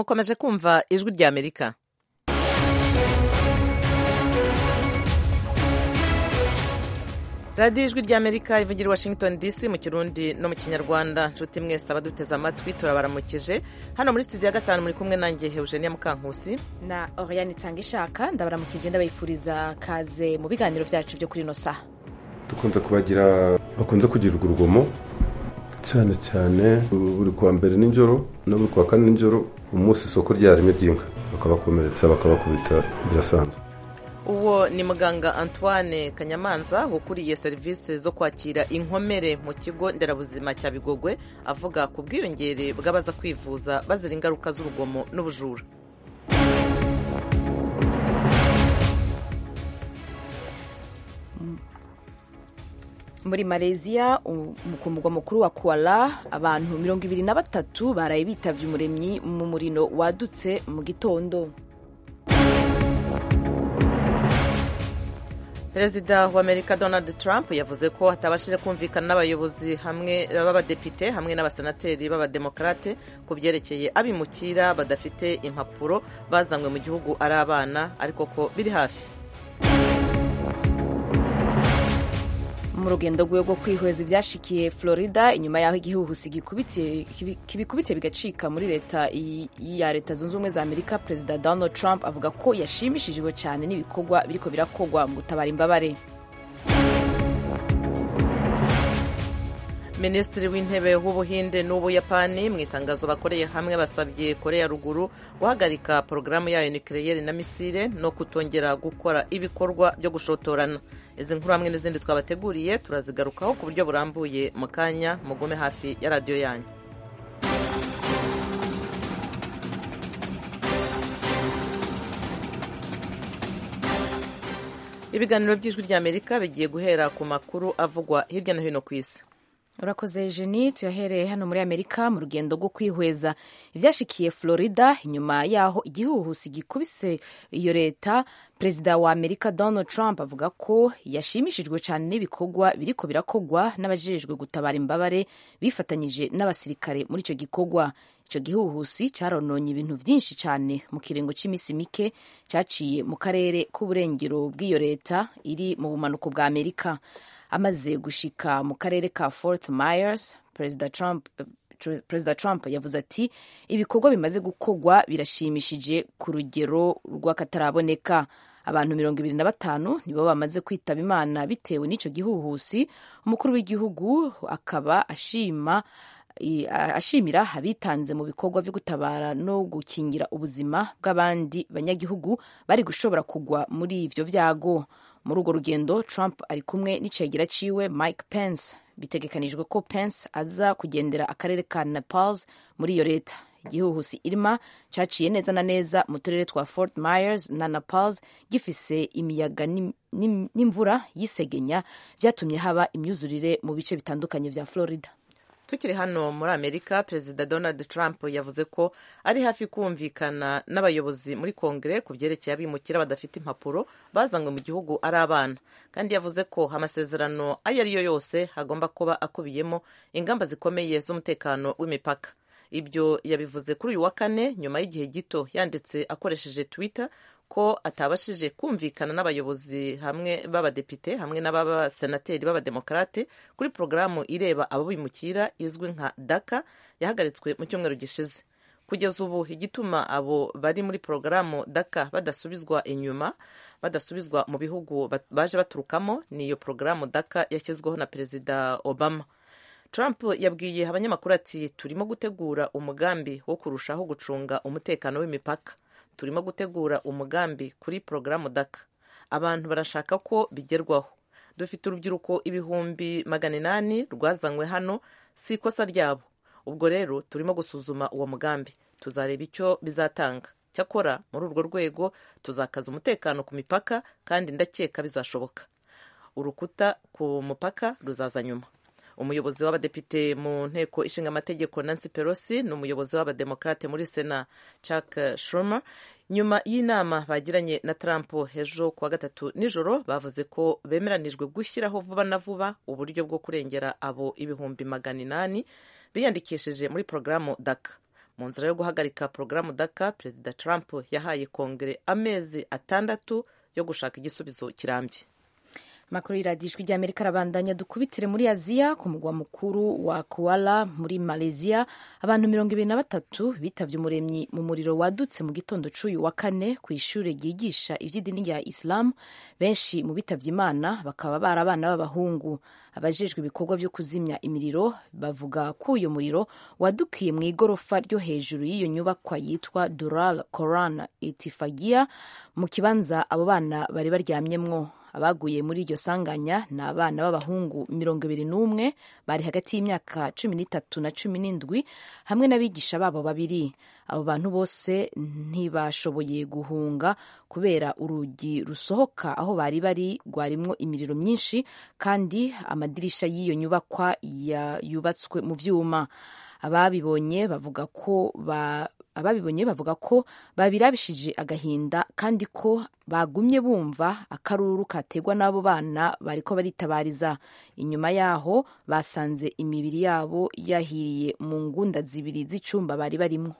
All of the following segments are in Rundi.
mukomeje kumva ijwi rya amerika radiyo ijwi rya amerika ivugira i washington dc mu kirundi no mu kinyarwanda nshuti mwese abaduteze amatwi turabaramukije hano muri studio ya gatanu muri kumwe nanjye eugenia mukankusi na oriane itanga ishaka ndabaramukije ndabifuriza kaze mu biganiro byacu byo kuri ino saha dukunze kubagira bakunze kugira urwo rugomo cyane cyane buri kuwa mbere nijoro no buri kuwa kane nijoro umunsi isoko ryaremye ry'inka bakabakomeretsa bakabakubita birasanzwe uwo ni muganga antoine kanyamanza ukuriye serivisi zo kwakira inkomere mu kigo nderabuzima cya bigogwe avuga ku bwiyongere bw'abaza kwivuza bazira ingaruka z'urugomo n'ubujura muri malaysia ku mugwa mukuru wa kuala abantu mirongo ibiri na batatu baraye bitavye umuremyi mu muriro wadutse mu gitondo perezida wa amerika donald trump yavuze ko atabashije kumvikana n'abayobozi hamwe b'abadepite hamwe n'abasenateri b'abademokarate ku byerekeye abimukira badafite impapuro bazanywe mu gihugu ari abana ariko ko biri hafi mu rugendo rwe rwo kwihweza ibyashikiye florida inyuma y'aho igihuhusi kibikubitiye bigacika muri leta ya leta zunze ubumwe za amerika perezida donald trump avuga ko yashimishijwe cyane n'ibikorwa biriko birakorwa mu gutabara imbabare minisitiri w'intebe w'ubuhinde n'ubuyapani mu itangazo bakoreye hamwe basabye korea ruguru guhagarika porogaramu yayo nikireyeri na misile no kutongera gukora ibikorwa byo gushotorana izi nkuru hamwe n'izindi twabateguriye turazigarukaho ku buryo burambuye mu kanya mugume hafi ya radiyo yanyu ibiganiro by'ijwi rya amerika bigiye guhera ku makuru avugwa hirya no hino ku isi urakoze jeni tuyahereye hano muri amerika mu rugendo rwo kwihweza ibyashikiye florida inyuma y'aho igihuhusi gikubise iyo leta perezida wa amerika donald trump avuga ko yashimishijwe cyane n'ibikorwa biriko birakogwa n'abajejwe gutabara imbabare bifatanyije n'abasirikare muri icyo gikorwa icyo gihuhusi cyarononye ibintu byinshi cyane mu kiringo cy'iminsi mike cyaciye mu karere k'uburengero bw'iyo leta iri mu bumanuko bwa amerika amaze gushika mu karere ka Fort Myers perezida Trump perezida Trump yavuze ati ibikorwa bimaze gukorwa birashimishije ku rugero rw'akataraboneka abantu mirongo ibiri na batanu nibo bamaze kwitaba imana bitewe n'icyo gihuhusi umukuru w'igihugu akaba ashima ashimira abitanze mu bikorwa byo gutabara no gukingira ubuzima bw'abandi banyagihugu bari gushobora kugwa muri ivyo vyago muri urwo rugendo trump ari kumwe n'icegera ciwe mike pence bitegekanijwe ko pence aza kugendera akarere ka nepals muri iyo leta igihuhusi irma caciye neza na neza mu turere twa fort myers na nepals gifise imiyaga n'imvura y'isegenya vyatumye haba imyuzurire mu bice bitandukanye vya florida tukiri hano muri amerika perezida donald trump yavuze ko ari hafi kumvikana n'abayobozi muri kongere ku byerekeye abimukira badafite impapuro bazanywe mu gihugu ari abana kandi yavuze ko amasezerano ayo ari yo yose hagomba kuba akubiyemo ingamba zikomeye z'umutekano w'imipaka ibyo yabivuze kuri uyu wa kane nyuma y'igihe gito yanditse akoresheje twitter ko atabashije kumvikana n'abayobozi hamwe b'abadepite hamwe n'abasenateri b'abademokarate kuri porogaramu ireba abo bimukira izwi nka daka yahagaritswe mu cyumweru gishize kugeza ubu igituma abo bari muri porogaramu daka badasubizwa inyuma badasubizwa mu bihugu baje baturukamo ni iyo porogaramu daka yashyizweho na perezida obama Trump yabwiye abanyamakuru ati turimo gutegura umugambi wo kurushaho gucunga umutekano w'imipaka turimo gutegura umugambi kuri porogaramu daka abantu barashaka ko bigerwaho dufite urubyiruko ibihumbi magana inani rwazanywe hano si ikosa ryabo ubwo rero turimo gusuzuma uwo mugambi tuzareba icyo bizatanga cyakora muri urwo rwego tuzakaza umutekano ku mipaka kandi ndakeka bizashoboka urukuta ku mupaka ruzaza nyuma umuyobozi w'abadepite mu nteko ishinga amategeko nancy pelosi n'umuyobozi w'abademokarate muri sena chuck schumer nyuma y'inama bagiranye na trump ejo kuwa gatatu nijoro bavuze ko bemeranijwe gushyiraho vuba na vuba uburyo bwo kurengera abo ibihumbi magana inani biyandikishije muri porogaramu daka mu nzira yo guhagarika porogaramu daka perezida trump yahaye kongere amezi atandatu yo gushaka igisubizo kirambye makuru y'iradiyo ijwi ry'amerika arabandanya dukubitire muri aziya ku mugwa mukuru wa kuala muri malaysia abantu mirongo ibiri na batatu bitavye umuremyi mu muriro wadutse mu gitondo c'uyu wa kane ku ishure ryigisha ivy'idini rya isilamu benshi mu bitavye imana bakaba bari abana b'abahungu abajejwe ibikorwa vyo kuzimya imiriro bavuga ko uyo muriro wadukiye mu igorofa ryo hejuru y'iyo nyubakwa yitwa dural koran itifagia mu kibanza abo bana bari baryamyemwo abaguye muri iryo sanganya ni abana b'abahungu mirongo ibiri n'umwe bari hagati y'imyaka cumi n'itatu na cumi n'indwi hamwe n'abigisha babo babiri abo bantu bose ntibashoboye guhunga kubera urugi rusohoka aho bari bari rwarimwo imiriro myinshi kandi amadirisha y'iyo nyubakwa yubatswe mu vyuma ababibonye bavuga ko ba ababibonye bavuga ko babirabishije agahinda kandi ko bagumye bumva akaruru kategwa n'abo bana bariko baritabariza inyuma yaho basanze imibiri yabo yahiriye mu ngunda zibiri z'icumba bari barimwo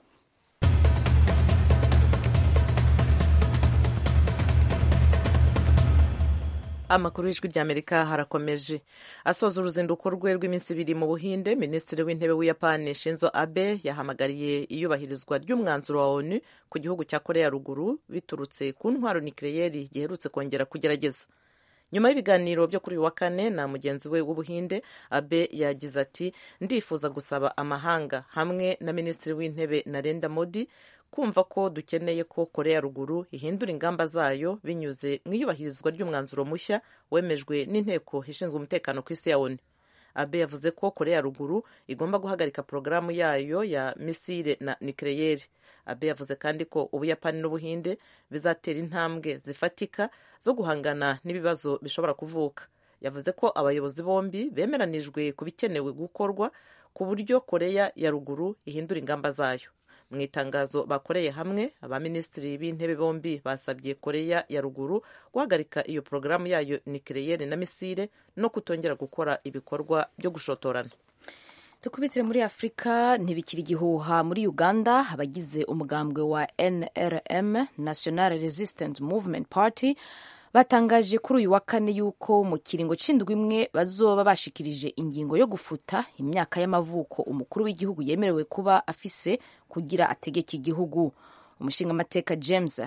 amakuru y'ijwi ry'amerika harakomeje asoza uruzinduko rwe rw'iminsi ibiri mu buhinde minisitiri w'intebe w'uyapani shinzo abe yahamagariye iyubahirizwa ry'umwanzuro wa onu ku gihugu cya korea ruguru biturutse ku ntwaro nikireyeri giherutse kongera kugerageza nyuma y'ibiganiro byo kuri uyu wa kane na mugenzi we w'ubuhinde abe yagize ati ndifuza gusaba amahanga hamwe na minisitiri w'intebe narenda modi kumva ko dukeneye ko korea ruguru ihindura ingamba zayo binyuze mu iyubahirizwa ry'umwanzuro mushya wemejwe n'inteko ishinzwe umutekano ku isi ya onu abe yavuze ko korea ruguru igomba guhagarika porogaramu yayo ya misile na nikireyeri abe yavuze kandi ko ubuyapani n'ubuhinde bizatera intambwe zifatika zo guhangana n'ibibazo bishobora kuvuka yavuze ko abayobozi bombi bemeranijwe ku bikenewe gukorwa ku buryo korea ya ruguru ihindura ingamba zayo mu itangazo bakoreye hamwe abaminisitiri b'intebe bombi basabye koreya ya ruguru guhagarika iyo porogaramu yayo nikireyeri na misile no kutongera gukora ibikorwa byo gushotorana tukubitire muri afurika ntibikiri igihuha muri uganda abagize umugambwe wa nrm national resistance movement party batangaje kuri uyu wa kane yuko mu kiringo c'indwi imwe bazoba bashikirije ingingo yo gufuta imyaka y'amavuko umukuru w'igihugu yemerewe kuba afise kugira ategeke igihugu umushingamateka james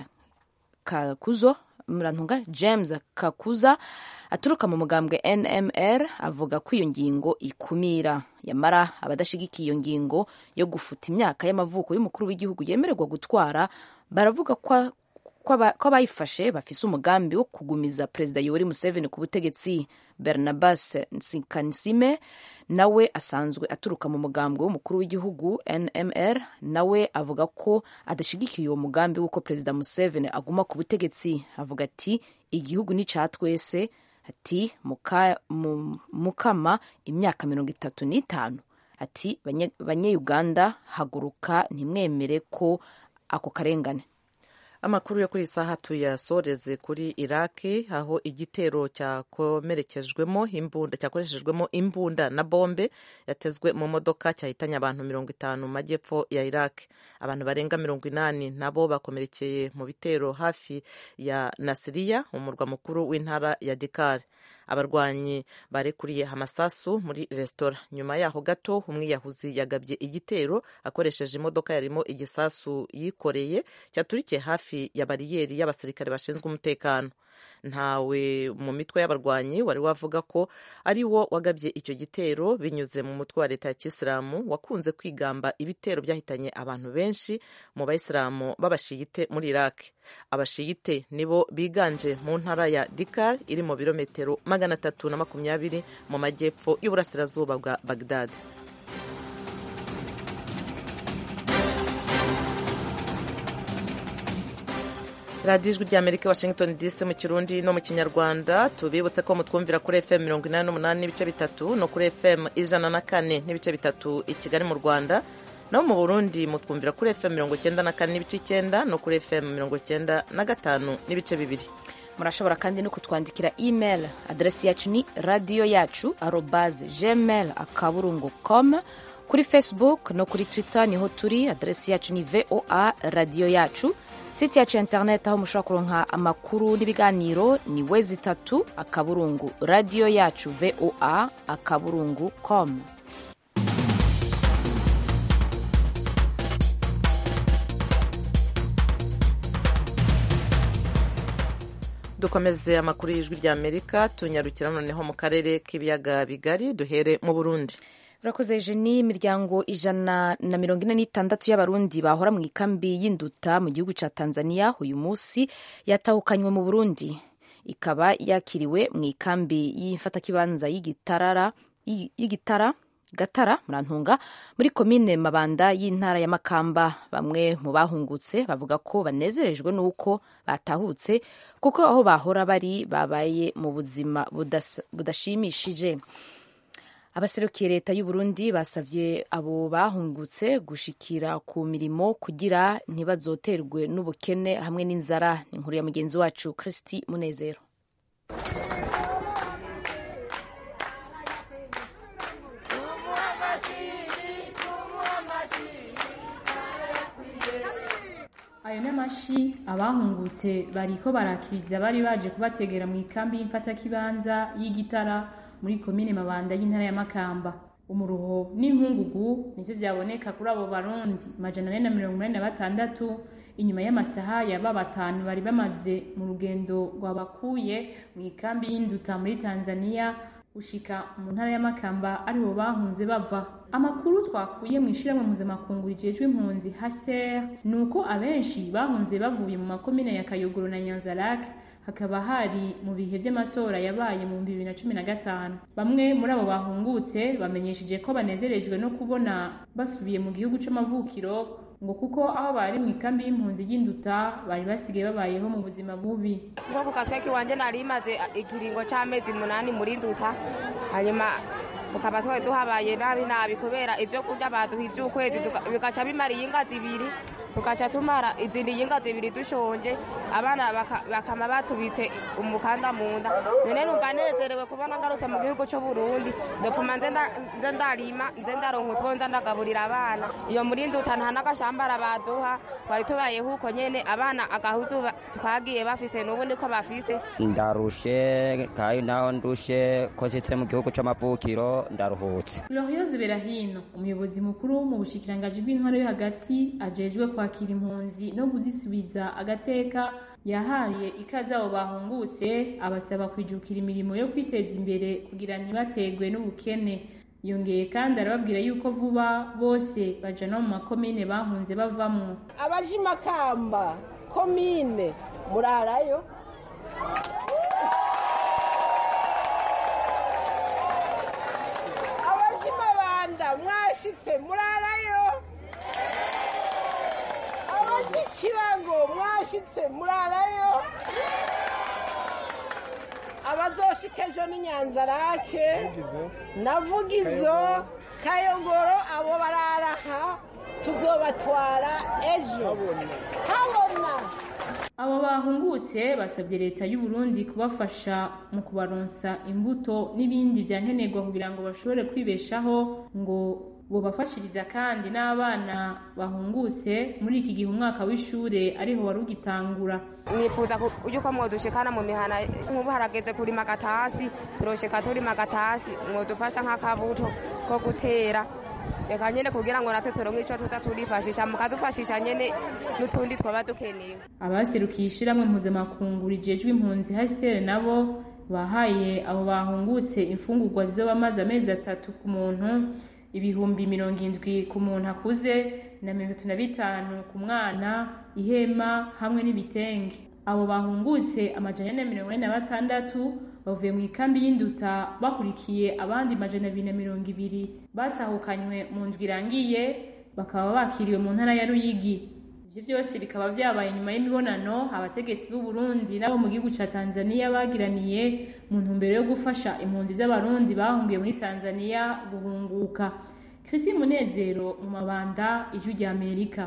kakuzo murantunga james kakuza aturuka mu mugambwe nmr avuga ko iyo ngingo ikumira yamara abadashigikiye iyo ngingo yo gufuta imyaka y'amavuko y'umukuru w'igihugu yemererwa gutwara baravuga ko ko abayifashe bafise umugambi wo kugumiza perezida yoweri museveni ku butegetsi bernabas nsikanisime nawe asanzwe aturuka mu mugambwe w'umukuru w'igihugu nmr nawe avuga ko adashigikiye uwo mugambi w'uko perezida museveni aguma ku butegetsi avuga ati igihugu ni ca twese ati muka, mu, mukama imyaka mirongo itatu n'itanu ati banyayuganda haguruka ntimwemere ko ako karengane amakuru yo kuri iyi saha tuyasoreze kuri iraki aho igitero cyakomerekejwemo imbunda cyakoreshejwemo imbunda na bombe yatezwe mu modoka cyahitanye abantu mirongo itanu mu majyepfo ya iraki abantu barenga mirongo inani nabo bakomerekeye mu bitero hafi ya nasiriya umurwa mukuru w'intara ya dikari abarwanyi barekuriye amasasu muri resitora nyuma yaho gato umwiyahuzi yagabye igitero akoresheje imodoka yarimo igisasu yikoreye cyaturikiye hafi ya bariyeri y'abasirikare bashinzwe umutekano ntawe mu mitwe y'abarwanyi wari wavuga ko ari wo wagabye icyo gitero binyuze mu mutwe wa leta ya kisilamu wakunze kwigamba ibitero byahitanye abantu benshi mu bayisilamu b'abashiyite muri iraq abashiyite nibo biganje mu ntara ya dikar iri mu birometero magana atatu na makumyabiri mu majyepfo y'uburasirazuba bwa bagdad radiyo ijwi ry'amerika washington dc mu kirundi no mu kinyarwanda tubibutse ko mutwumvira kuri fm mirongo inani n'umunani n'ibice bitatu no kuri fm ijana na kane n'ibice bitatu i kigali mu rwanda naho mu burundi mutwumvira kuri fm mirongo icyenda na kane n'ibice icyenda no kuri fm mirongo icyenda na gatanu n'ibice bibiri murashobora kandi no kutwandikira email aderesi yacu ni radiyo yacu arobaze gmail akaburungu com kuri facebook no kuri twitter niho turi aderesi yacu ni voa radiyo yacu site yacu ya internet aho mushobora kuronka amakuru n'ibiganiro ni wezi itatu akaburungu radiyo yacu voa akaburungu com dukomeze amakuru y'ijwi rya amerika tunyarukira noneho mu karere k'ibiyaga bigari duhere mu burundi urakoze jeni imiryango ijana na mirongo ine n'itandatu y'abarundi bahora mu ikambi y'induta mu gihugu cya tanzania uyu munsi yatahukanywe mu burundi ikaba yakiriwe mu ikambi y'imfatakibanza y'igitarara y'igitara gatara murantunga muri komine mabanda y'intara ya makamba bamwe mu bahungutse bavuga ko banezerejwe n'uko batahutse kuko aho bahora bari babaye mu buzima budashimishije abaserukiye leta y'u Burundi basavye abo bahungutse gushikira ku mirimo kugira ntibazoterwe n'ubukene hamwe n'inzara ni inkuru ya mugenzi wacu Kristi Munezero ayo n'amashi abahungutse bariko barakiriza bari baje kubategera mu ikambi y'imfatakibanza y'igitara muri komine mabanda y'intara ya makamba umuruho n'inkungugu nivyo vyaboneka kuri abo barundi majana ane na mirongo inani na batandatu inyuma y'amasaha yaba batanu bari bamaze mu rugendo rwabakuye mu ikambi y'induta muri tanzania gushika mu ntara ya makamba aribo bahunze bava amakuru twakuye mu ishyirahamwe mpuzamakungu rijejwe impunzi hcr ni uko abenshi bahunze bavuye mu makomine ya kayogoro na nyanzarake hakaba hari mu bihe by'amatora yabaye mu bihumbi bibiri na cumi na gatanu bamwe muri abo bahungutse bamenyesheje ko banezerejwe no kubona basubiye mu gihugu c'amavukiro ngo kuko aho bari mu ikambi y'impunzi y'induta bari basigaye babayeho mu buzima bubi nko ku kasweki wanje nari maze ikiringo c'amezi munani muri nduta hanyuma tukaba twari duhabaye nabi nabi kubera ivyo kurya baduha ivy'ukwezi bigaca bimara iyinga zibiri tugaca tumara izindi yinga zibiri dushonje abana bakama batubitse umukanda mu nda none numva nezerewe kubona ngarutse mu gihugu c'u Burundi ndopfuma nze ndarima nze ndaronka utwo nza ndagaburira abana iyo muri nduta nta n'agashambara baduha twari tubayeho uko nyene abana agahuzu twagiye bafise n'ubu niko bafise ndarushe kandi naho ndushe ko nshitse mu gihugu c'amavukiro ndaruhutse Gloriose Berahino umuyobozi mukuru mu bushikirangaji bw'intwaro yo hagati ajejwe kwa kwakira impunzi no kuzisubiza agateka yahaye ikaze abo bahungutse abasaba kwijukira imirimo yo kwiteza imbere kugira ntibategwe n'ubukene yongeye kandi arababwira yuko vuba bose baja no mu makomine bahunze bavamwo abaje makamba komine murarayo abaje mabanda mwashitse murarayo ikirango mwashitse murarayo abazoshika ejo ni nyanzarake navugizo kayogoro abo bararaha tuzobatwara ejo habona abo bahungutse basabye leta y'u Burundi kubafasha mu kubaronsa imbuto n'ibindi vyankenerwa kugira ngo bashobore kwibeshaho ngo bobafashiriza kandi n'abana bahungutse muri iki gihe umwaka w'ishure ariho wari ugitangura nifuza yuko mwodushikana mu mihana nk'ubu harageze kurima agatasi turosheka turima agatasi mwodufasha nk'akabuto ko gutera reka nyene kugira ngo natwe turonke ico tuza turifashisha mukadufashisha nyene n'utundi twaba dukeneye abaserukiye ishirahamwe mpuzamakungu rijejwe impunzi hcr nabo bahaye abo bahungutse imfungurwa zizoba amaze amezi atatu ku muntu ibihumbi mirongo indwi ku muntu akuze na mirongo itatu na bitanu ku mwana ihema hamwe n'ibitenge abo bahungutse amajana ane na mirongo ine na batandatu bavuye mu ikambi y'induta bakurikiye abandi majana abiri na mirongo ibiri batahukanywe mu ndwi irangiye bakaba bakiriwe mu ntara ya ruyigi ivyo vyose bikaba vyabaye nyuma y'imibonano abategetsi b'u Burundi nabo mu gihugu ca Tanzania bagiraniye mu ntumbero yo gufasha impunzi z'abarundi bahungiye muri Tanzania guhunguka Christine Munezero mu mabanda ijwi rya Amerika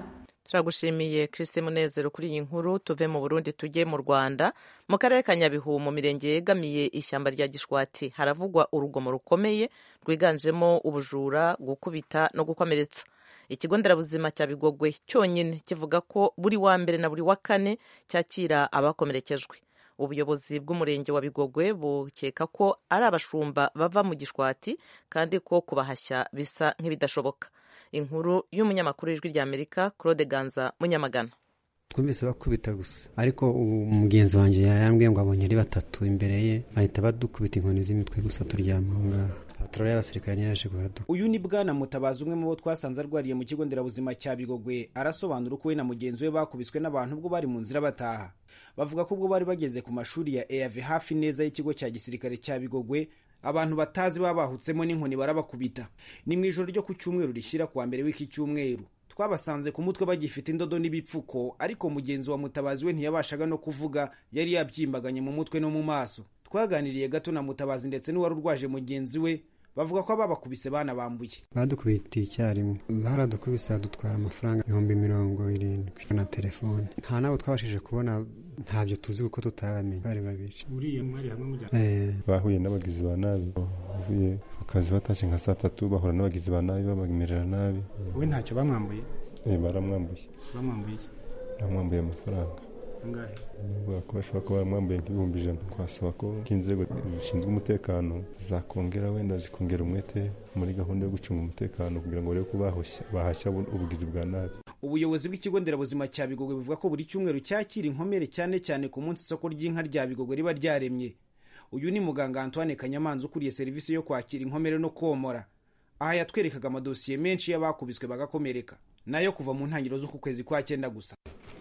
turagushimiye christi munezero kuri iyi nkuru tuve mu burundi tujye mu rwanda mu karere ka nyabihu mu mirenge yegamiye ishyamba rya gishwati haravugwa urugomo rukomeye rwiganjemo ubujura gukubita no gukomeretsa ikigo nderabuzima cya bigogwe cyonyine kivuga ko buri wa mbere na buri wa kane cyakira abakomerekejwe ubuyobozi bw'umurenge wa bigogwe bukeka ko ari abashumba bava mu gishwati kandi ko kubahashya bisa nk'ibidashoboka inkuru y'umunyamakuru w'ijwi rya amerika claude ganza munyamagana twumvise bakubita gusa ariko umugenzi wanjye yambwiye ngo abonye ari batatu imbere ye bahita badukubita inkoni z'imitwe gusa turyama aho ngaho abaturage y'abasirikare ntiyaje kuhaduka uyu ni bwana mutabazi umwe mu bo twasanze arwariye mu kigo nderabuzima cya bigogwe arasobanura uko we na mugenzi we bakubiswe n'abantu ubwo bari mu nzira bataha bavuga ko ubwo bari bageze ku mashuri ya eav hafi neza y'ikigo cya gisirikare cya bigogwe abantu batazi baba bahutsemo n'inkoni barabakubita ni mu ijoro ryo ku cyumweru rishyira kuwa mbere w'iki cyumweru twabasanze ku mutwe bagifite indodo n'ibipfuko ariko mugenzi wa mutabazi we ntiyabashaga no kuvuga yari yabyimbaganye mu mutwe no mu maso twaganiriye gato na mutabazi ndetse n'uwari urwaje mugenzi we bavuga ko ababakubise banabambuye badukubitiye icyarimwe baradukubise badutwara amafaranga ibihumbi mirongo irindwi na telefone nta nabo twabashije kubona ntabyo tuzi kuko tutabamenye bari babiri uriya mwari hamwe mujya bahuye n'abagizi ba nabi bavuye ku kazi batashye nka saa tatu bahura n'abagizi ba nabi babamerera nabi we ntacyo bamwambuye baramwambuye bamwambuye iki baramwambuye amafaranga angahe bavuga ko bashobora kuba baramwambuye nk'ibihumbi ijana twasaba ko inzego zishinzwe umutekano zakongera wenda zikongera umwete muri gahunda yo gucunga umutekano kugira ngo barebe ko bahashya ubugizi bwa nabi ubuyobozi bw'ikigo nderabuzima cya bigogwe buvuga ko buri cyumweru cyakira inkomere cyane cyane ku munsi isoko ry'inka rya bigogwe riba ryaremye uyu ni muganga antoine kanyamanza ukuriye serivisi yo kwakira inkomere no komora aha yatwerekaga amadosiye menshi y'abakubiswe bagakomereka nayo kuva mu ntangiriro z'uku kwezi kwa cyenda gusa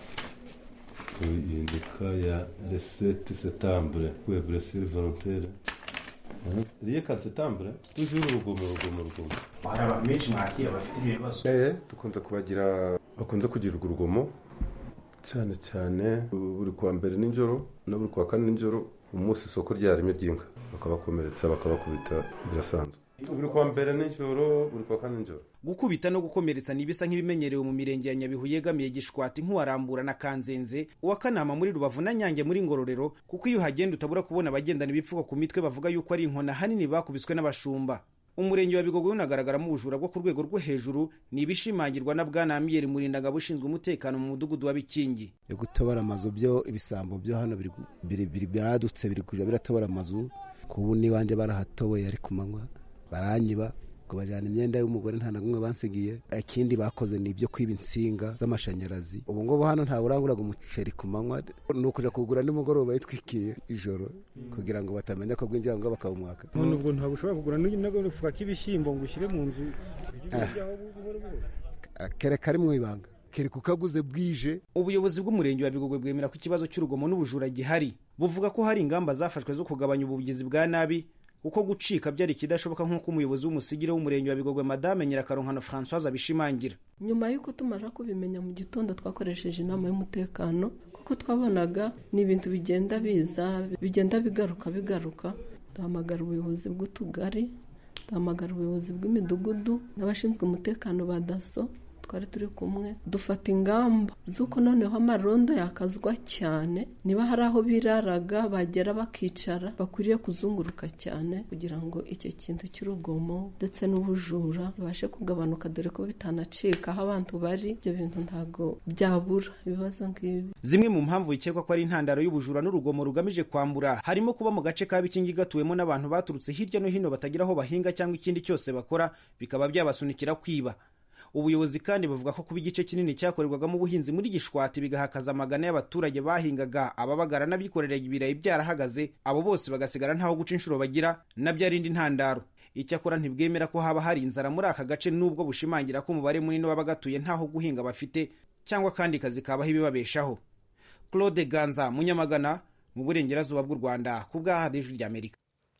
ihinduka ya resete setambure kwe buresire volontere riye ka setambure tujuru urugomo urugomo urugomo hari abantu benshi mwakira bafite ibyo bibazo eh dukunze kubagira bakunze kugira urugomo cyane cyane buri kuwa mbere nijoro na buri kuwa kane nijoro umunsi isoko ryaremye ry'inka bakabakomeretsa bakabakubita birasanzwe buri kuwa mbere nijoro buri kuwa kane nijoro gukubita no gukomeretsa ni ibisa nk'ibimenyerewe mu mirenge ya nyabihu yegamiye gishwati nk'uwarambura na kanzenze uwa kanama muri rubavu na nyange muri ngororero kuko iyo uhagenda utabura kubona abagendana ibipfuko ku mitwe bavuga yuko ari inkona hanini bakubiswe n'abashumba umurenge wa bigogwe unagaragaramo ubujura bwo ku rwego rwo hejuru ni ibishimangirwa na bwana amiyeri murindangabo ushinzwe umutekano mu mudugudu wa bikingi yo gutobora amazu byo ibisambo byo hano biri byadutse biri kuja biratobora amazu kubu n'iwanjye barahatoboye ari ku manywa baranyiba ngo bajyana imyenda y'umugore nta na kumwe bansigiye ikindi bakoze ni ibyo kwiba insinga z'amashanyarazi ubu ngubu hano ntawe uranguraga umuceri ku manywa ni ukuja kugura nimugoroba yitwikiye ijoro kugira ngo batamenya ko bwinjira ngo bakabumwaka none ubwo ntabwo ushobora kugura n'agafuka k'ibishyimbo ngo ushyire mu nzu kereka ari mu ibanga kereka ukaguze bwije ubuyobozi bw'umurenge wa bigogwe bwemera ko ikibazo cy'urugomo n'ubujura gihari buvuga ko hari ingamba zafashwe zo kugabanya ubugizi bwa nabi kuko gucika byari ikidashoboka nk'uko umuyobozi w'umusigire w'umurenge wa bigogwe madame nyirakaronkano francoise abishimangira nyuma y'uko tumara kubimenya mu gitondo twakoresheje inama y'umutekano kuko twabonaga ni ibintu bigenda biza bigenda bigaruka bigaruka duhamagara ubuyobozi bw'utugari duhamagara ubuyobozi bw'imidugudu n'abashinzwe umutekano ba daso twari turi kumwe dufata ingamba z'uko noneho amarondo yakazwa cyane niba hari aho biraraga bagera bakicara bakwiriye kuzunguruka cyane kugira ngo icyo kintu cy'urugomo ndetse n'ubujura bibashe kugabanuka dore ko bitanacika aho abantu bari ibyo bintu ntabwo byabura ibibazo nk'ibi zimwe mu mpamvu bikekwa ko ari intandaro y'ubujura n'urugomo rugamije kwambura harimo kuba mu gace ka bikingi gatuwemo n'abantu baturutse hirya no hino batagira aho bahinga cyangwa ikindi cyose bakora bikaba byabasunikira kwiba ubuyobozi kandi bavuga ko kuba igice kinini cyakorerwagamo ubuhinzi muri gishwati bigahakaza amagana y'abaturage bahingaga ababagara n'abikorera ibirayi byarahagaze abo bose bagasigara ntaho guca inshuro bagira nabyo ari indi ntandaro icyakora ntibwemera ko haba hari inzara muri aka gace nubwo bushimangira ko umubare munini w'abagatuye ntaho guhinga bafite cyangwa kandi kazi kabaho ibibabeshaho claude ganza munyamagana mu burengerazuba bw'u rwanda ku bw'ahadi ijwi ry'amerika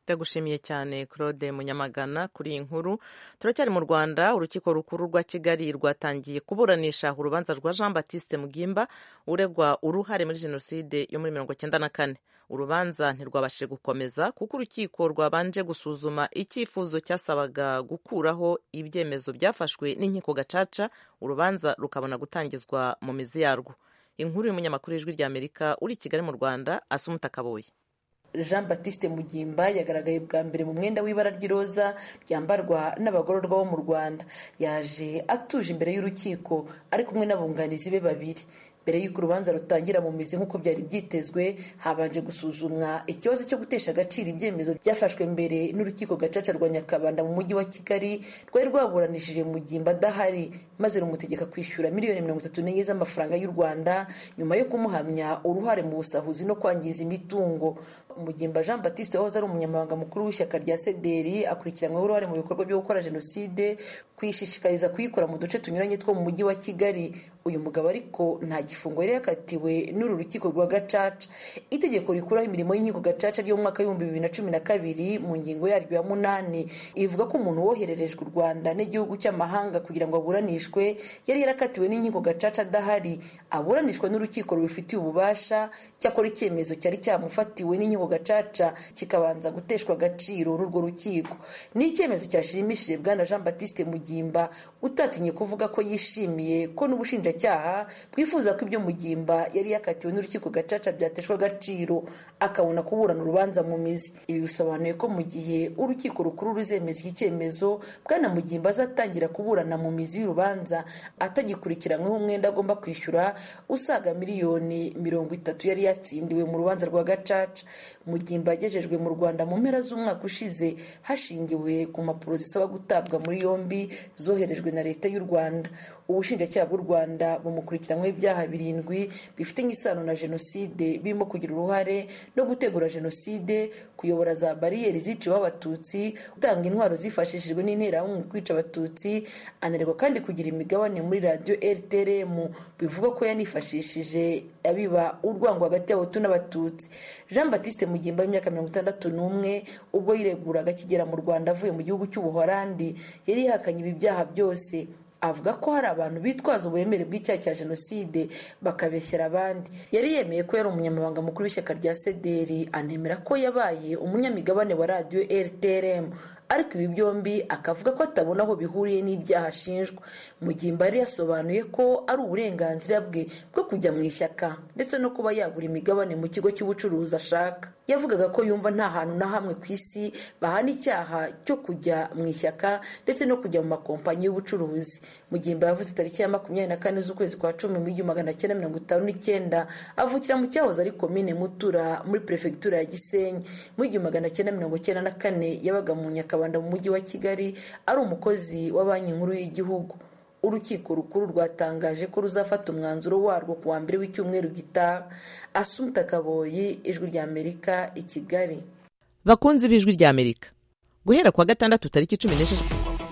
ndagushimiye cyane claude munyamagana kuri iyi nkuru turacyari mu rwanda urukiko rukuru rwa kigali rwatangiye kuburanisha urubanza rwa jean batiste mugimba uregwa uruhare muri jenoside yo muri mirongo cyenda na kane urubanza ntirwabashije gukomeza kuko urukiko rwabanje gusuzuma icyifuzo cyasabaga gukuraho ibyemezo byafashwe n'inkiko gacaca urubanza rukabona gutangizwa mu mizi yarwo inkuru y'umunyamakuru w'ijwi ry'amerika uri i kigali mu rwanda asumuta kaboye jean batiste mugimba yagaragaye bwa mbere mu mwenda w'ibara ry'iroza ryambarwa n'abagororwa bo mu rwanda yaje atuje imbere y'urukiko ari kumwe n'abunganizi be babiri mbere y'uko urubanza rutangira mu mizi nk'uko byari byitezwe habanje gusuzumwa ikibazo cyo gutesha agaciro ibyemezo byafashwe mbere n'urukiko gacaca rwa nyakabanda mu mujyi wa kigali rwari rwaburanishije mugimba adahari maze rumutegeka kwishyura miliyoni mirongo itatu n'enye z'amafaranga y'u rwanda nyuma yo kumuhamya uruhare mu busahuzi no kwangiza imitungo mugimba jean batiste wahoze ari umunyamabanga mukuru w'ishyaka rya sederi akurikiranyweho uruhare mu bikorwa byo gukora jenoside kuyishishikariza kuyikora mu duce tunyuranye two mu mujyi wa kigali uyu mugabo ariko nta gifungo yari yakatiwe n'uru rukiko rwa gacaca itegeko rikuraho imirimo y'inkiko gacaca ryo mu mwaka w'ibihumbi bibiri na cumi na kabiri mu ngingo yaryo ya munani ivuga ko umuntu wohererejwe u rwanda n'igihugu cy'amahanga kugira ngo aburanishwe yari yarakatiwe n'inkiko gacaca adahari aburanishwa n'urukiko rubifitiye ububasha cyakora icyemezo cyari cyamufatiwe n'inkiko gacaca kikabanza guteshwa agaciro n'urwo rukiko ni icyemezo cyashimishije bwana jean batiste mugimba utatinye kuvuga ko yishimiye ko n'ubushinjacyaha bwifuza ko ibyo mugimba yari yakatiwe n'urukiko gacaca byateshwa agaciro akabona kuburana urubanza mu mizi ibi bisobanuye ko mu gihe urukiko rukuru ruzemeza iki cyemezo bwana mugimba azatangira kuburana mu mizi y'urubanza atagikurikiranyweho umwenda agomba kwishyura usaga miliyoni mirongo itatu yari yatsindiwe mu rubanza rwa gacaca mugimba yagejejwe mu rwanda mu mpera z'umwaka ushize hashingiwe ku mpapuro zisaba gutabwa muri yombi zoherejwe na leta y'u rwanda ubushinjacyaha bw'u rwanda bumukurikiranyweho ibyaha birindwi bifitanye isano na jenoside birimo kugira uruhare no gutegura jenoside kuyobora za bariyeri ziciweho abatutsi gutanga intwaro zifashishijwe n'interahamwe kwica abatutsi ananirwa kandi kugira imigabane muri radiyo rtrm bivuga ko yanifashishije abiba urwango hagati y'abahutu n'abatutsi jean batiste mugimba w'imyaka mirongo itandatu n'umwe ubwo yireguraga akigera mu rwanda avuye mu gihugu cy'ubuhorandi yari yihakanye ibi byaha byose avuga ko hari abantu bitwaza uburemere bw'icyaha cya jenoside bakabeshyera abandi yari yemeye ko yari umunyamabanga mukuru w'ishyaka rya sederi anemera ko yabaye umunyamigabane wa radiyo rtrm ariko ibi byombi akavuga ko atabona aho bihuriye n'ibyaha ashinjwa mugimba yari yasobanuye ko ari uburenganzira bwe bwo kujya mu ishyaka ndetse no kuba yagura imigabane mu kigo cy'ubucuruzi ashaka yavugaga ko yumva nta hantu na hamwe ku isi bahana icyaha cyo kujya mu ishyaka ndetse no kujya mu makompanyi y'ubucuruzi mugimba yavuze tariki ya makumyabiri na kane z'ukwezi kwa cumi mu igihumbi magana cyenda mirongo itanu n'icyenda avukira mu cyahoze ari komine mutura muri perefegitura ya gisenyi mu igihumbi magana cyenda mirongo cyenda na kane yabaga mu nyakabanda mu mujyi wa kigali ari umukozi wa banki nkuru y'igihugu urukiko rukuru rwatangaje ko ruzafata umwanzuro warwo ku wa mbere w'icyumweru gitaha asumta kaboyi ijwi rya amerika i kigali bakunzi b'ijwi rya amerika guhera ku wa gatandatu tariki cumi n'esheshatu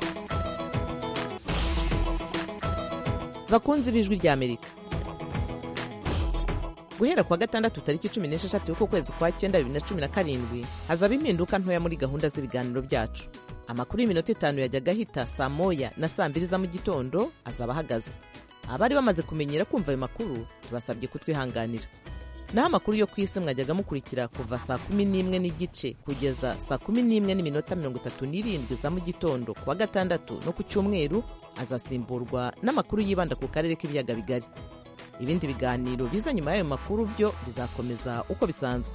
bakunzi b'ijwi rya amerika guhera ku wa gatandatu tariki cumi n'esheshatu y'uko kwezi kwa cyenda bibiri na cumi na karindwi hazaba impinduka ntoya muri gahunda z'ibiganiro byacu amakuru y'iminota itanu yajyaga ahita saa moya na saa mbiri za mu gitondo azaba ahagaze abari bamaze kumenyera kumva ayo makuru tubasabye kutwihanganira naho amakuru yo ku isi mwajyaga mukurikira kuva saa kumi n'imwe n'igice kugeza saa kumi n'imwe n'iminota mirongo itatu n'irindwi za mu gitondo ku wa gatandatu no ku cyumweru azasimburwa n'amakuru yibanda ku karere k'ibiyaga bigari ibindi biganiro biza nyuma y'ayo makuru byo bizakomeza uko bisanzwe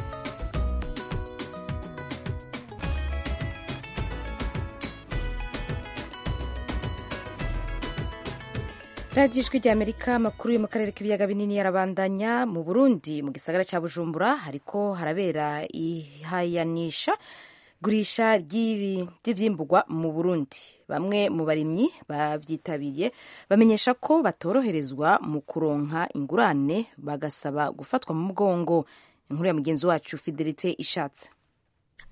radiyo ijwi rya amerika amakuru yo mu karere k'ibiyaga binini yarabandanya mu burundi mu gisagara cya bujumbura hariko harabera ihayanisha gurisha ry'ibyimburwa mu burundi bamwe mu barimyi babyitabiriye bamenyesha ko batoroherezwa mu kuronka ingurane bagasaba gufatwa mu mugongo inkuru ya mugenzi wacu fidelite ishatse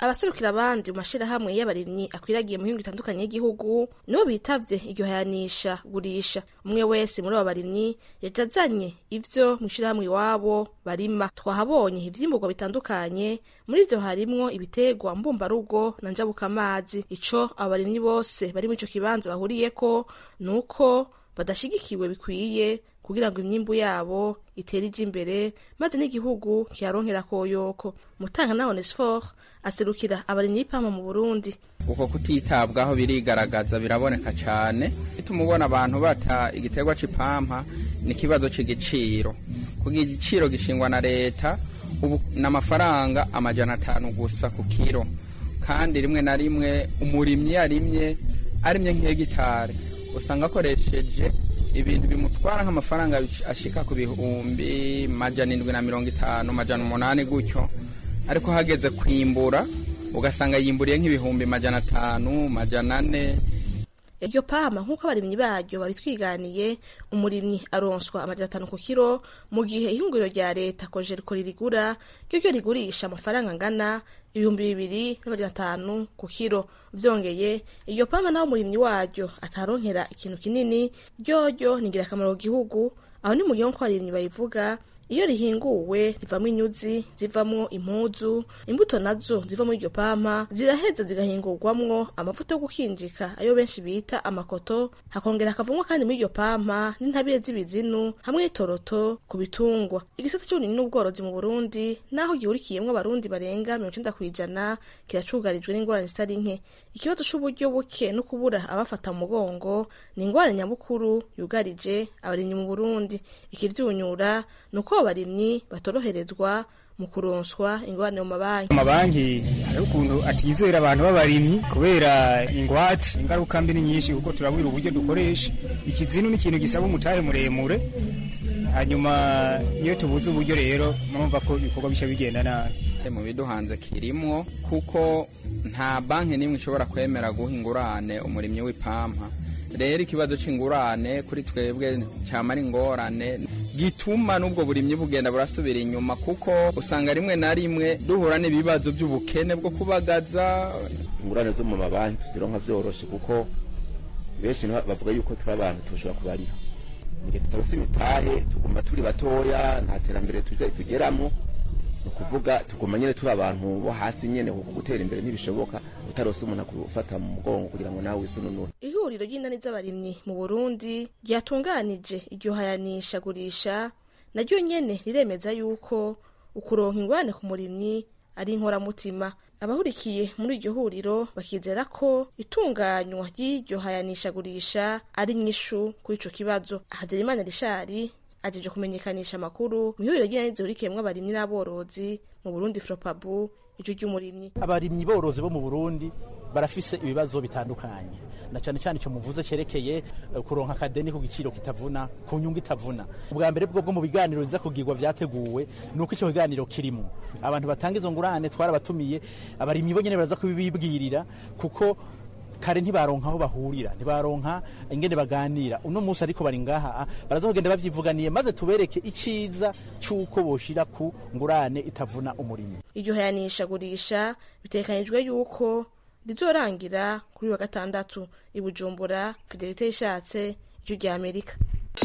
abaserukira abandi mu mashirahamwe y'abarimyi akwiragiye mu mihingo itandukanye y'igihugu nibo bitavye iryo hayanisha gurisha umwe wese muri abo barimyi yajazanye ivyo mu ishirahamwe iwabo barima twahabonye ivyimburwa bitandukanye muri ivyo harimwo ibiterwa mbumbarugo na njabukamazi ico abo barimyi bose bari muri ico kibanza bahuriyeko nuko badashigikiwe bikwiye kugira ngo imyimbu yabo itere ije imbere maze n'igihugu kiharonkera koyoko mutanga na onesfor aserukira abarimyi b'ipampa mu burundi uko kutitabwaho birigaragaza biraboneka cyane bituma ubona abantu bata igiterwa c'ipampa ni ikibazo c'igiciro kuko igiciro gishingwa na leta ubu ni amafaranga amajana atanu gusa ku kiro kandi rimwe na rimwe umurimyi yarimye arimye nk'hegitari usanga akoresheje ibintu bimutwara nk'amafaranga ashika ku bihumbi majana indwi na mirongo itanu majana umunani gutyo ariko hageze kwimbura ugasanga yimburiye nk'ibihumbi majana atanu majana ane iryo pama nk'uko abarimyi baryo babitwiganiye umurimyi aronswa amajana atanu ku kiro mu gihe ihinguriro rya leta kojeriko ririgura ryo ryo rigurisha amafaranga angana ibihumbi bibiri n'amajana atanu ku kiro vyongeye iryo pama naho umurimyi waryo ataronkera ikintu kinini ryoryo ni ingirakamaro ku gihugu aho ni mu gihe nk'uko abarimyi bayivuga iyo rihinguwe rivamo inyuzi zivamwo impuzu imbuto nazo ziva muri iryo pampa ziraheza zigahingurwamwo amavuta yo gukinjika ayo benshi bita amakoto hakongera hakavamwo kandi muri iryo pampa n'intabire z'ibizinu hamwe n'itoroto ku bitungwa igisata c'uburimyi n'ubworozi mu burundi naho gihurikiyemwo abarundi barenga mirongo icenda kw'ijana kiracugarijwe n'ingorane zitari nke ikibazo c'uburyo buke no kubura abafata mu mugongo ni ingorane nyamukuru yugarije abarimyi mu burundi ikivyunyura ni uko abarimyi batoroherezwa mu kuronswa ingorane mu mabanki amabanki hariho ukuntu atizera abantu b'abarimyi kubera ingwate ingaruka mbi ni nyinshi kuko turabwira uburyo dukoresha ikizinu ni ikintu gisaba umutahe muremure hanyuma iyo tubuze uburyo rero murumva ko ibikorwa bica bigenda nabi mu biduhanze kirimwo kuko nta banki n'imwe ishobora kwemera guha ingurane umurimyi w'ipampa rero ikibazo c'ingurane kuri twebwe camara ingorane gituma n'ubwo burimyi bugenda burasubira inyuma kuko usanga rimwe na rimwe duhura n'ibibazo by'ubukene bwo kubagaza ingurane zo mu mabanki tuzironka vyoroshe kuko benshi bavuga yuko turi abantu tushobora kubariha igihe tutarose imitahe tuguma turi batoya nta terambere tugeramo ni ukuvuga tuguma nyine turi abantu bo hasi nyine kuko gutera imbere ntibishoboka utarose umuntu akufata mu mugongo kugira ngo nawe wisununure ihuriro ry'inani z'abarimyi mu burundi ryatunganije iryo hayanisha gurisha naryo nyene riremeza yuko ukuronka ingurane ku murimyi ari inkoramutima abahurikiye muri iryo huriro bakizera ko itunganywa ry'iryo hayanisha gurisha ari nyishu kuri ico kibazo hazerimana rishari ajeje kumenyekanisha amakuru mu ihuriro ry'inani zihurikiyemwo abarimyi n'aborozi mu burundi fropabu ijwi ry'umurimyi abarimyi borozi bo mu burundi barafise ibibazo bitandukanye na cyane cyane icyo muvuze cyerekeye kuronka akadeni ku giciro kitavuna ku nyungu itavuna ubwa mbere bwo mu biganiro biza kugirwa vyateguwe ni uko icyo kiganiro kirimo abantu batanga izo ngurane twarabatumiye abarimyi bo nyene baraza kubibibwirira kuko kare ntibaronka aho bahurira ntibaronka ingene baganira uno munsi ariko bari ngaha baraza kugenda bavyivuganiye maze tubereke iciza c'uko boshira ku ngurane itavuna umurimyi iryo hayanisha gurisha bitekanijwe yuko rizorangira kuri wa gatandatu i bujumbura fidelite yishatse ijwi rya amerika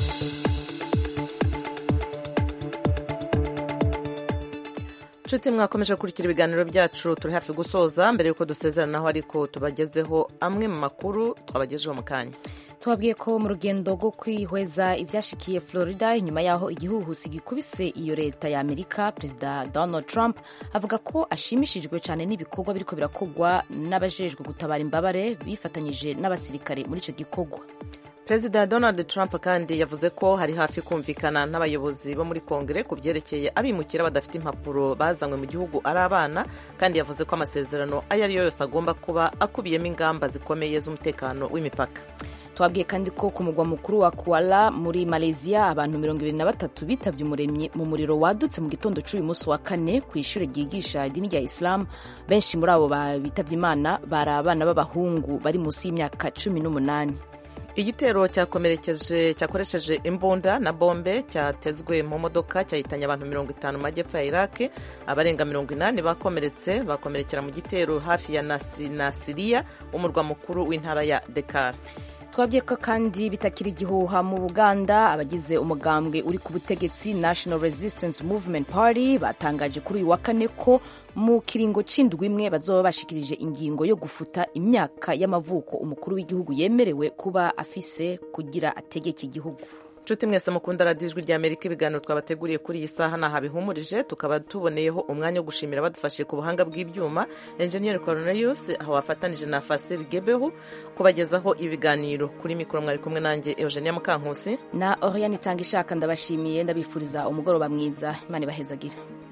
nshuti mwakomeje gukurikira ibiganiro byacu turi hafi gusoza mbere y'uko dusezeranaho ariko tubagezeho amwe mu makuru twabagejeho mu kanya tubabwiye ko mu rugendo rwo kwihweza ibyashikiye florida inyuma y'aho igihuhusi gikubise iyo leta ya amerika perezida donald trump avuga ko ashimishijwe cyane n'ibikorwa biriko birakorwa n'abajejwe gutabara imbabare bifatanyije n'abasirikare muri icyo gikorwa perezida donald trump kandi yavuze ko hari hafi kumvikana n'abayobozi bo muri kongere ku byerekeye abimukira badafite impapuro bazanywe mu gihugu ari abana kandi yavuze ko amasezerano ayo ari yo yose agomba kuba akubiyemo ingamba zikomeye z'umutekano w'imipaka twabwiye kandi ko ku mugwa mukuru wa kuala muri malaysia abantu mirongo ibiri na batatu bitabye umuremyi mu muriro wadutse mu gitondo cy'uyu munsi wa kane ku ishuri ryigisha idini rya isilamu benshi muri abo bitabye imana bari abana b'abahungu bari munsi y'imyaka cumi n'umunani igitero cyakomerekeje cyakoresheje imbunda na bombe cyatezwe mu modoka cyahitanye abantu mirongo itanu mu majyepfo ya iraki abarenga mirongo inani bakomeretse bakomerekera mu gitero hafi ya Nasi- nasiriya umurwa mukuru w'intara ya dekar twabwiye ko kandi bitakiri igihuha mu buganda abagize umugambwe uri ku butegetsi national resistance movement party batangaje kuri uyu wa kane ko mu kiringo c'indwi imwe bazoba bashikirije ingingo yo gufuta imyaka y'amavuko umukuru w'igihugu yemerewe kuba afise kugira ategeke igihugu nshuti mwese mukunda radiyo ijwi ry'amerika ibiganiro twabateguriye kuri iyi saha ntaho bihumurije tukaba tuboneyeho umwanya wo gushimira badufashije ku buhanga bw'ibyuma enjeniyeri cornelius aho wafatanije na fasiri gebeho kubagezaho ibiganiro kuri mikoro mwari kumwe nanjye eugenia mukankusi na oriane itanga ishaka ndabashimiye ndabifuriza umugoroba mwiza imana ibahezagire